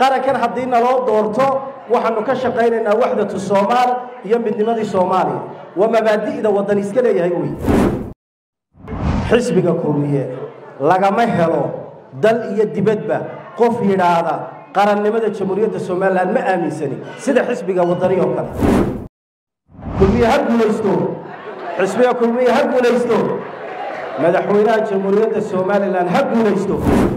qarankan haddii naloo doorto waxaanu ka shaqaynaynaa waxdatu soomaal iyo midnimadii soomaaliya waa mabaadi'da waddan iska leeyahay wey xisbiga kulmiye lagama helo dal iyo dibadba qof yidhaahda qarannimada jamhuuriyadda somalilan ma aaminsani sida xisbiga waddani oo kale kulmiye ha guulaysto xisbiga kulmiye ha guulaysto madaxweynaha jamhuuriyadda somalilan ha guulaysto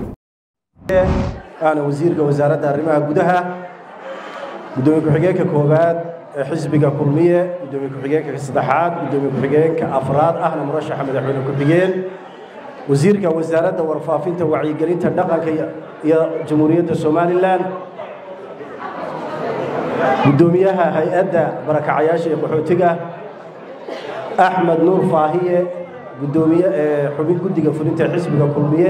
ana wasiirka wasaaradda arrimaha gudaha gudoomiye ku-xigeenka koowaad ee xisbiga kulmiye gudoomiye ku-xigeenka saddexaad gudoomiye ku-xigeenka afraad ahna murashaxa madaxweyne ku-xigeen wasiirka wasaaradda warfaafinta wacyigelinta dhaqanka iyo jamhuuriyadda somalilan gudoomiyaha hay-adda barakacayaasha ee qaxootiga axmed nuur faahiye gudoomiye xubin guddiga fulinta xisbiga kulmiye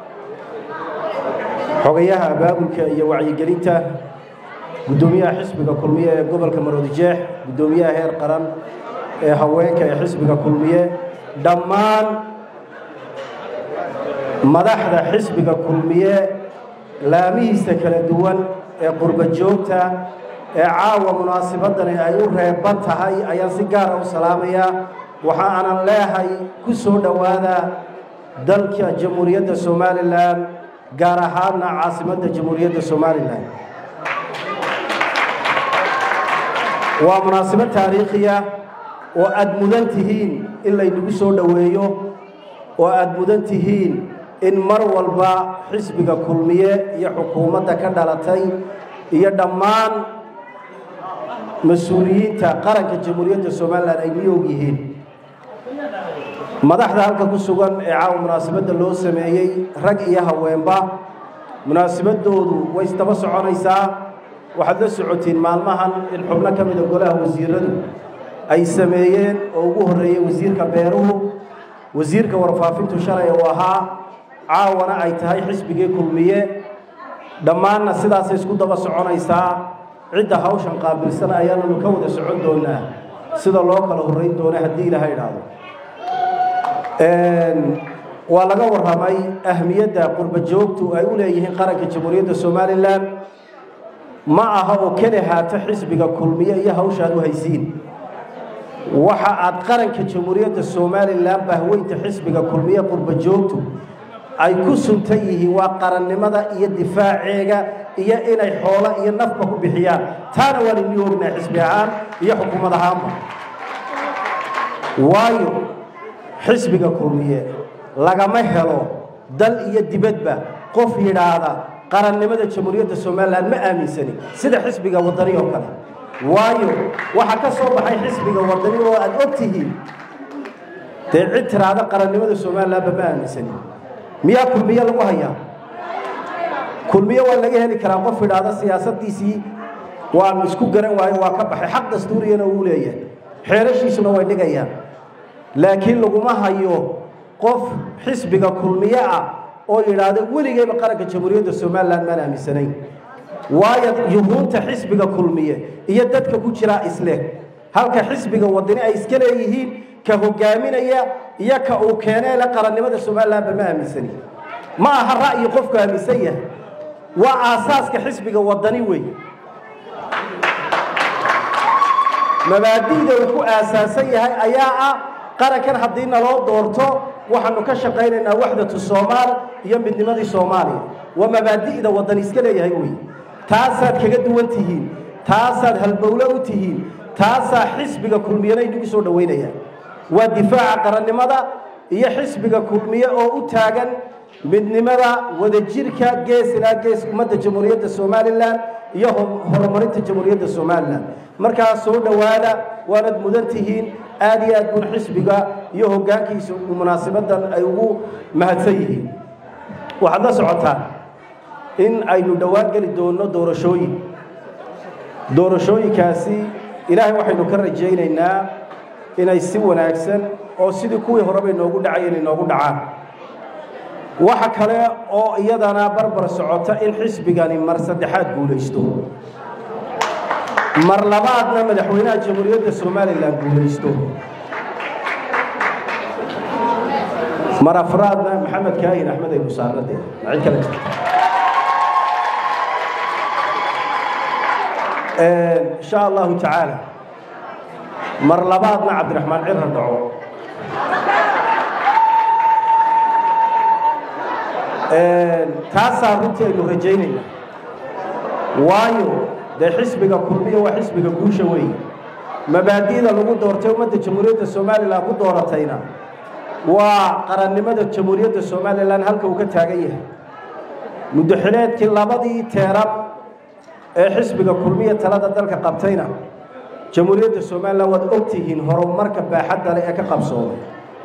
xogayaha abaabulka iyo wacyigelinta gudoomiyaha xisbiga kulmiye ee gobolka maroodijeex gudoomiyaha heer qaran ee haweenka ee xisbiga kulmiye dhammaan madaxda xisbiga kulmiye laamihiisa kala duwan ee qurba joogta ee caawa munaasibadani ay u reeban tahay ayaan si gaara u salaamayaa waxa aanan leehay ku soo dhowaada dalka jamhuuriyadda somalilan gaar ahaadna caasimadda jamhuuriyadda somalilan waa munaasabad taariikhiya oo aada mudan tihiin in laynagu soo dhoweeyo oo aada mudan tihiin in mar walba xisbiga kulmiye iyo xukuumadda ka dhalatay iyo dhammaan mas-uuliyiinta qaranka jamhuuriyadda somalilan ay miyoog yihiin madaxda halka ku sugan ee caawa munaasabadda loo sameeyey rag iyo haweenba munaasabadoodu way isdaba soconaysaa waxaad la socotiin maalmahan in xubno ka mida golaha wasiiradu ay sameeyeen oo ugu horreeyey wasiirka beeruhu wasiirka warfaafintu shalay uu ahaa caawana ay tahay xisbigii kulmiye dhammaanna sidaasay isku daba soconaysaa cidda hawshan qaabilsan ayaananu ka wada socon doonaa sida loo kala horrayn doona haddii ilaha idhaahdo waa laga warramay ahmiyadda qurba joogtu ay u leeyihiin qaranka jamhuuriyadda somalilan ma aha oo keli haata xisbiga kulmiye iyo hawshaad u haysiin waxa aad qaranka jamhuuriyadda somalilan bahweynta xisbiga kulmiye qurba joogtu ay ku suntan yihiin waa qarannimada iyo difaaceega iyo inay xoolo iyo nafba ku bixiyaan taana waan inii ognahay xisbi ahaan iyo xukuumad ahaanba waayo xisbiga kulmiye lagama helo dal iyo dibadba qof yidhaahda qarannimada jamhuuriyadda somalilan ma aaminsani sida xisbiga waddani oo kale waayo waxaa ka soo baxay xisbiga waddani oo aada og tihiin dee cid tiraahda qarannimada somalilanba ma aaminsani miyaa kulmiye lagu hayaa kulmiye waa laga heli karaa qof idhaahda siyaasaddiisii waanu isku garan waayo waa ka baxay xaq dastuuriyana uu leeyahay xeerashiisuna way dhigayaan laakiin laguma hayo qof xisbiga kulmiye ah oo yidhaahda weligeyba qaranka jamhuuriyadda somalilan maan aaminsanayn waayo yuhuunta xisbiga kulmiye iyo dadka ku jiraa isleh halka xisbiga wadani ay iska leeyihiin ka hogaaminaya iyo ka uu keenee le qarannimada somalilanba ma aaminsani ma aha ra'yi qofku aaminsan yahay waa aasaaska xisbiga waddani wey mabaadi'da uu ku aasaasan yahay ayaa ah qarankan haddii naloo doorto waxaanu ka shaqaynaynaa waxdatu soomaal iyo midnimadii soomaaliya waa mabaadi'da waddan iska leeyahay wey taasaad kaga duwan tihiin taasaad halbowle u tihiin taasaa xisbiga kulmiyena inagu soo dhowaynaya waa difaaca qarannimada iyo xisbiga kulmiye oo u taagan midnimada wadajirka gees ilaa gees ummadda jamhuuriyadda somalilan iyo horumarinta jamhuuriyadda somalilan markaa soo dhowaada waanad mudan tihiin aad iyo aad bun xisbiga iyo hoggaankiisa munaasabadan ay ugu mahadsan yihiin waxaad la socotaan in aynu dhowaan geli doonno doorashooyin doorashooyinkaasi ilaahay waxaynu ka rajaynaynaa inay si wanaagsan oo sidii kuwii horeba inoogu dhacayeen inoogu dhacaan waxa kale oo iyadana barbar socota in xisbigani mar saddexaad guulaysto mar labaadna madaxweynaha jamhuuriyadda somalilan guulaysto mar afraadna maxamed kaahin axmed ay musaarade cid kale jirta insha allahu tacaala mar labaadna cabdiraxmaan cirra dhaco taasaa runtii aynu rajaynayna waayo dee xisbiga kulmiya waa xisbiga guusha weeye mabaadi'da lagu doortay ummadda jamhuuriyadda somalilan ku dooratayna waa qarannimada jamhuuriyadda somalilan halka uu ka taagan yahay muddoxileedkii labadii teeran ee xisbiga kulmiya talada dalka qabtayna jamhuuriyadda somalilan waad ogtihiin horumarka baaxadda leh ee ka qabsoomay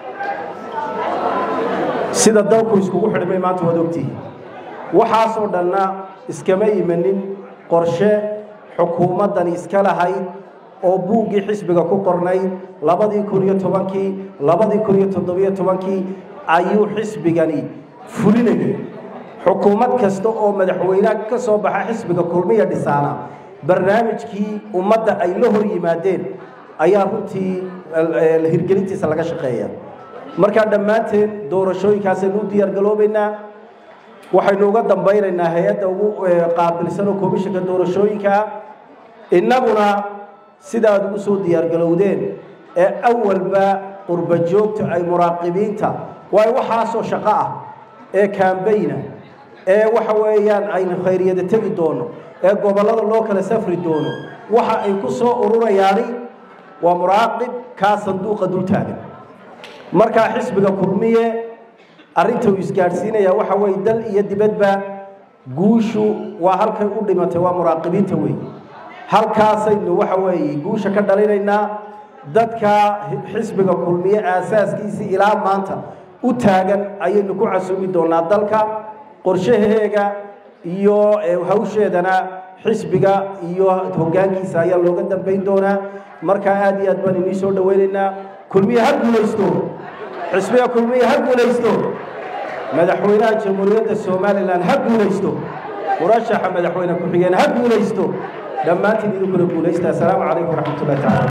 sida dalku iskugu xidhmay maanta waad ogtihiin waxaasoo dhanna iskama imanin qorshe xukuumaddani iska lahayd oo buuggii xisbiga ku qornayd labadii kun iyo tobankii labadii kun iyo toddobiyo tobankii ayuu xisbigani fulinayay xukuumad kasta oo madaxweynaha ka soo baxa xisbiga kulmiya dhisaana barnaamijkii ummadda ay la hor yimaadeen ayaa runtii hirgelintiisa laga shaqeeya markaa dhammaanteen doorashooyinkaasaynu u diyaargaloobaynaa waxaynu uga dambaynaynaa hay-adda ugu qaabilsan oo komishinka doorashooyinkaa innaguna sida aad ugu soo diyaargalowdeen ee awalba qurba joogta ay muraaqibiinta waayo waxaasoo shaqo ah ee kaambayna ee waxa weeyaan aynu khayriyada tegi doono ee gobollada loo kala safri doono waxa ay ku soo ururayaani waa muraaqib kaa sanduuqa dul taagan markaa xisbiga kulmiye arrinta uu isgaadhsiinaya waxa weeye dal iyo dibadba guushu waa halkay u dhimatay waa muraaqibiinta wey halkaasaynu waxa weeye guusha ka dhalinaynaa dadka xisbiga kulmiye aasaaskiisii ilaa maanta u taagan ayaynu ku casuumi doonaa dalka qorshaheega iyo hawsheedana xisbiga iyo hoggaankiisa ayaa looga dambayn doonaa markaa aad iyo aad baan inii soo dhawaynaynaa kulmiye ha guulaysto xisbiga kulmiye ha guulaysto madaxweynaha jamhuuriyadda somalilan ha guulaysto murashaxa madaxweyne ku-xigeen ha guulaysto dhammaantiin idinkuna guulaysta assalaamu calaykum waraxmatullahi tacala